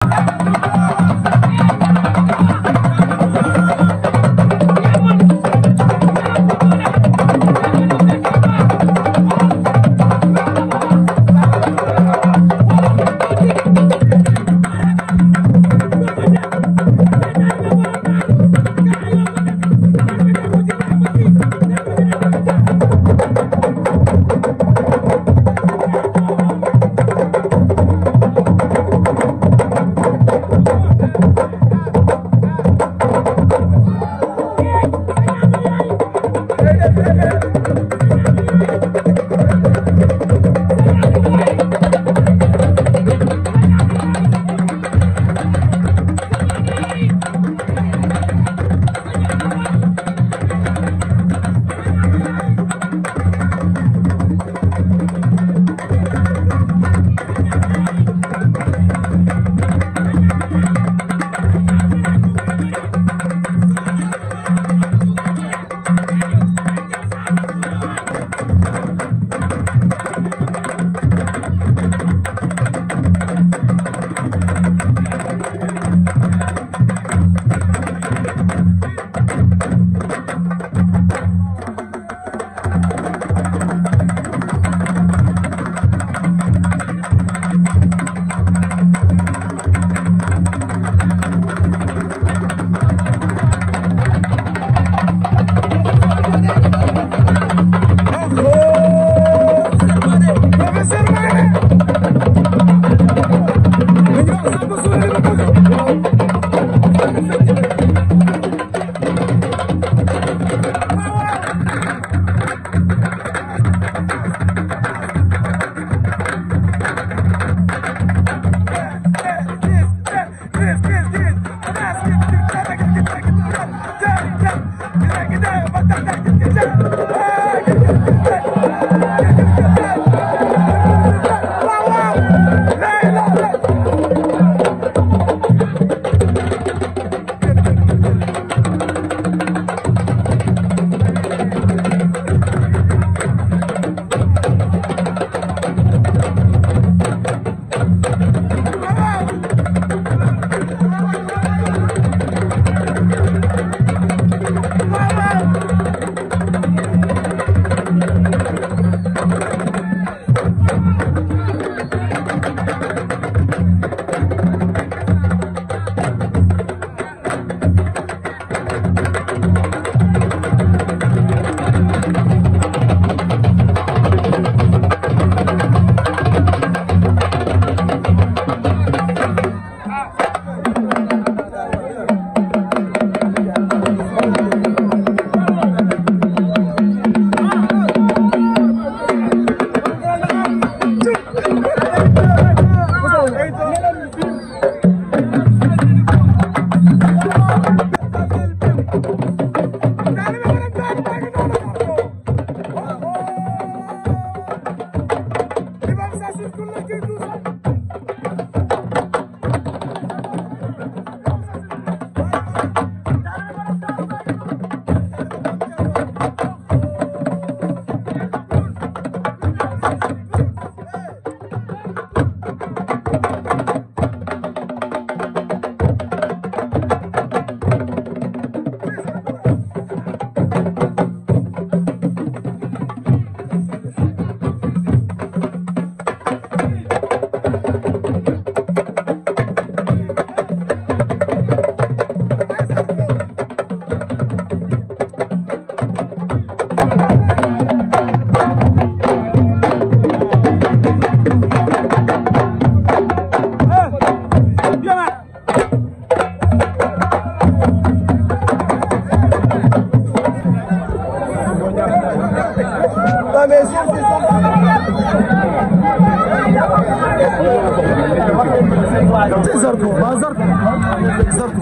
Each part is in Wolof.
Zarko ba Zarko Zarko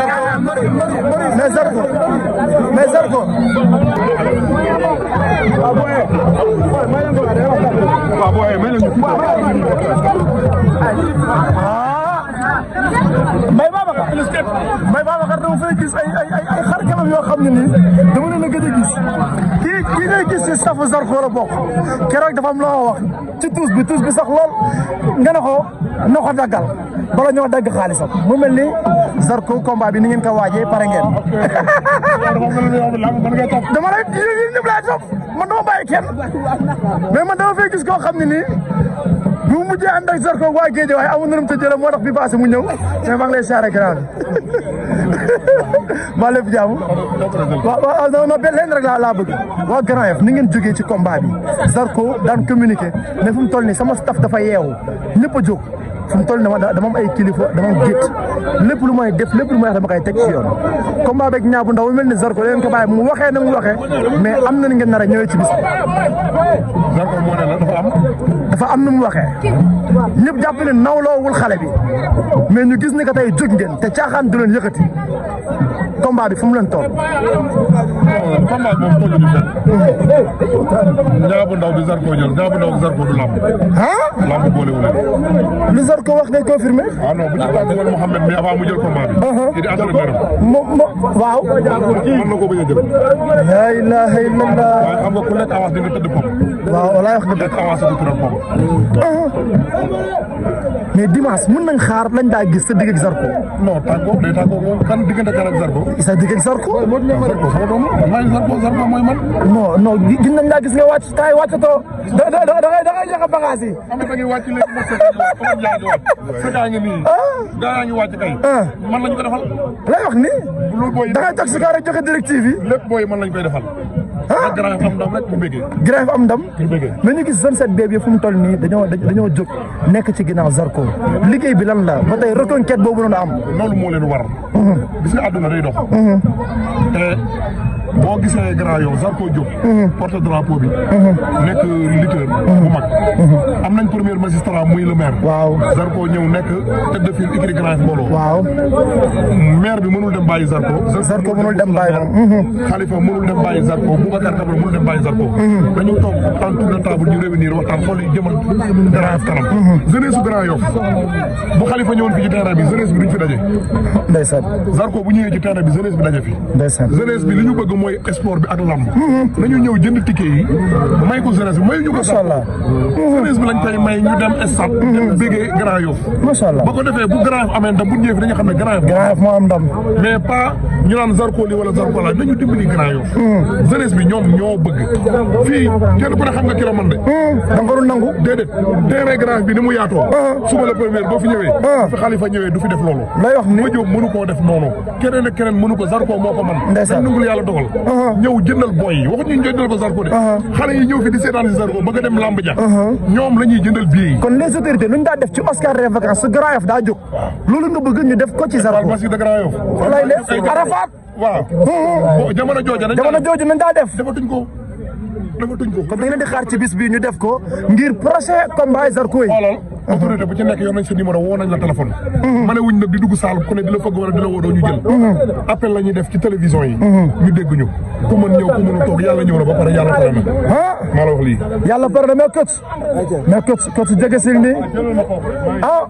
mais Zarko mais Zarko may Babacar may Babacar dama fay gis ay ay ay xar kanam yoo xam ne nii dama leen a gëj a gis kii kii ngay gis ci safu Zarko la bokk keroog dafa am loo wax ci tuus bi tuus bi sax lool nga ne ko na ko daggal bala ñoo dagg xaalisam mu mel ni Zarko combat bi ni ngeen ko waajee pare ngeen. dama lay yéen ñëpp laay topp man dama bàyyi kenn mais man dama fay gis koo xam ne nii bu mu mujjee ànd ak Zarko waa géej waaye amul na lu mu tëjee la moo tax bi passé mu ñëw mais maa ngi lay saare grand bi maa lépp jaamu waaw waaw non non benn leen rek laa laa bëgg waa Grand Yoff ni ngeen jógee ci combat bi Zarko daan communiqué mais fu mu toll nii sama staff dafa yeewu ñëpp a jóg fu mu toll nii dama am ay kilifa dama am gétt lépp lu may def lépp lu may wax dama koy teg ci yoon combat beeg ñaabu ndaw mel ni Zarko leen ko bàyyi mu waxee na mu waxee mais am na ni ngeen nar a ñëwee ci bis Zarko moo ne la dafa am. dafa am nu mu waxee ñëpp jàpp ne nawloowul xale bi mais ñu gis ni que tey jóg ngeen te caaxaan du leen yëkkati combat bi fu mu leen toll. combat moom tollu ñu fenn. ñaabu ndaw bi Zarko jël ñaabu ndaw bi Zarko du lamb. ah lamb boolewul leen. lu Zarko wax ngay confirmé. ah non bu ñu ko defal Mouhamed mais avant mu jël combat bi. kii di entraîneur am. mo mo waaw. mën na ko bañ a jël. la ilaha illallah. waaye xam nga ku lekk avance dina tëdd pom. waaw walaay wax nga dëgg. lekk avance du tëdd pom. mais dimanche mën nañ xaar lañ daa gis sa digg ak Zarko. non tàggoo day tàggoo moom kan diggante kan ak Zarko. sa digg ak Zarko. Zarko sama doom la maa ngi Zarko Zarko mooy man. non non gis nañ laa gis nga wàcc taay wàccatoo da da da da ngay da ngay joxe bagage yi. xam nga da ngay wàcc léegi mos a comme yaa ngi wàcc. sa gaa ngi nii. gaa yaa ngi wàcc kay. man lañ ko defal. lay wax ni. loolu booy da ngay toog si kaw rek joxe directive yi. lépp booy man lañ koy defal. ah grand am ndam rek mu bëggee. Grand Yoff am ndam. mu bëggee. mais ñu gis zone 7 boobu fu mu toll nii dañoo dañoo jóg nekk ci ginnaaw Zarko liggéey bi lan la ba tey reconquête boobu noonu am. loolu moo leen war. gis nga àdduna day dox. te boo gisee grand yow Zarko Diop. porte drapeau bi. nekk lutteur bu mag. am nañ premier magistrat muy le maire. waaw Zarko ñëw nekk tête de file écurie Grand Yoff mbooloo. waaw maire bi mënul dem bàyyi Zarko. Zarko mënul dem bàyyi moom. Khalifa mënul dem bàyyi Zarko Boubacar Camara mënul dem bàyyi Zarko. dañu toog en tour de table ñu réunir waxtaan xool yi jëmal Grand Yoff kanam. jeunesse su Grand Yoff bu Khalifa ñëwoon fii ci terrain bi jeunesse bi duñ fi daje. ndeysaan Zarko bu ñëwee ci terrain bi jeunesse bi daje fi. ndeysaan jeunesse bi li ñu bëgg mooy sport bi ak lamb. nañu ñëw jënd ticket yi may ko jeunesse bi mayuñu ko macha allah jeunesse bi lañ koy may ñu dem stade. dem bégee Grand Yoff. macha allah ba ko defee bu Grand Yoff amee ndam bu ñëwee fi dañu xam ne Grand Yoff. Grand Yoff moo am ndam. mais pas ñu naan Zarko li wala Zarko la nañu dimbali Grand Yoff. jeunesse bi ñoom ñoo bëgg. fii kenn ku ne xam nga kilo man de. da nga ko doon nangu. déedéet terrain Grand Yoff bi ni mu yaatoo. suba la première boo fi ñëwee. fi Khalifa ñëwee du fi def loolu. lay wax ni ma jóg mënu koo def noonu keneen ak keneen mënu ko Zarko moo ko man Ndeysaan. dañ nungul yàlla dogal ñëw jëndal boy yi waxuñu ñu jëndal ko Zarko de xale yi ñëw fi di seetaan si Zarko bëgg a dem lamb ja ñoom la ñuy jëndal billet yi kon les autorités lu ñu daa def ci Oscar des vacances su Grand Yoff daa jóg loolu nga bëgg ñu def ko ci Zarko parce que de Grand Yoff lay def Arafat waaw bo jamono jooja dañ jamono jooju nañ daa def defatuñ ko defatuñ ko kon da ngeen di xaar ci bis bi ñu def ko ngir prochain combat Zarko yi xoolal autorité bu ci nekk yor nañ sa numéro woo nañ la téléphone ma ne wuñ nag di dugg saal ku ne di la fëgg wala di la woo doo ñu jël appel la ñuy def ci télévision yi ñu dégg ñu ku mën ñëw ku mënu toog yàlla ñëw na ba pare yàlla pare na ah maa la wax lii yàlla pare na mais coach mais coach coach jege sil ni ah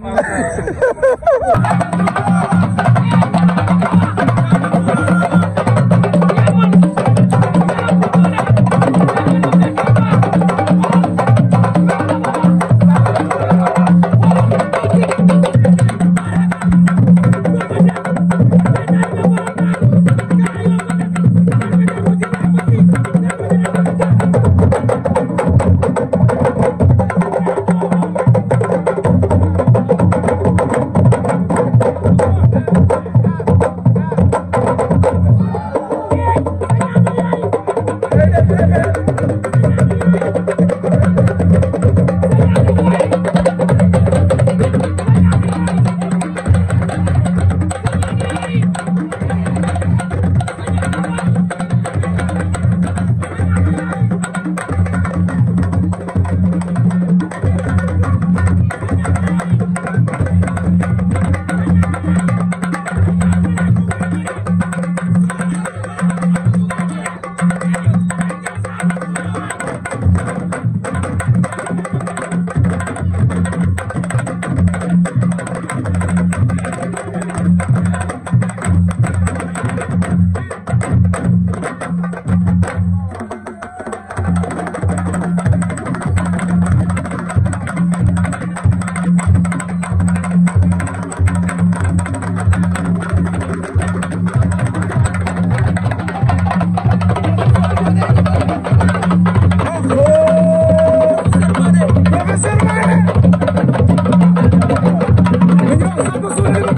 Thank you.